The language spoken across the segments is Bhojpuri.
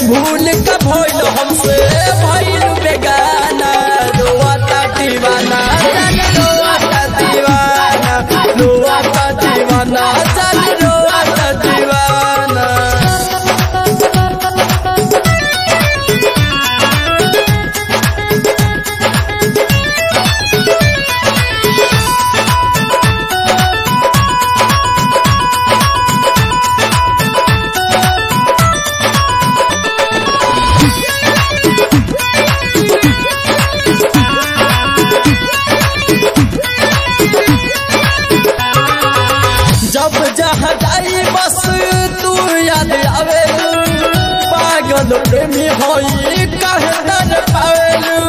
भूल का भइल हमसे भइल बेगाना रोआता दीवाना जान रोआता दीवाना रोआता दीवाना जान रोआता दीवाना जब जहाँ जाई बस तू याद आवे पागल प्रेमी होई कहे तर पावेलू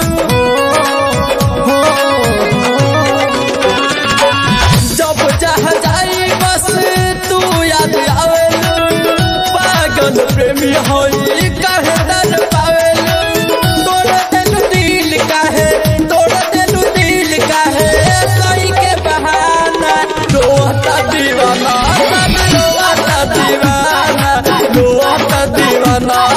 जब जहाँ जाई बस तू याद आवे पागल प्रेमी होई कहे तर पावेलू तोड़ देलू दिल काहे तोड़ देलू दिल काहे कोई के बहाना रोता दीवाना रोता दीवाना रोता दीवाना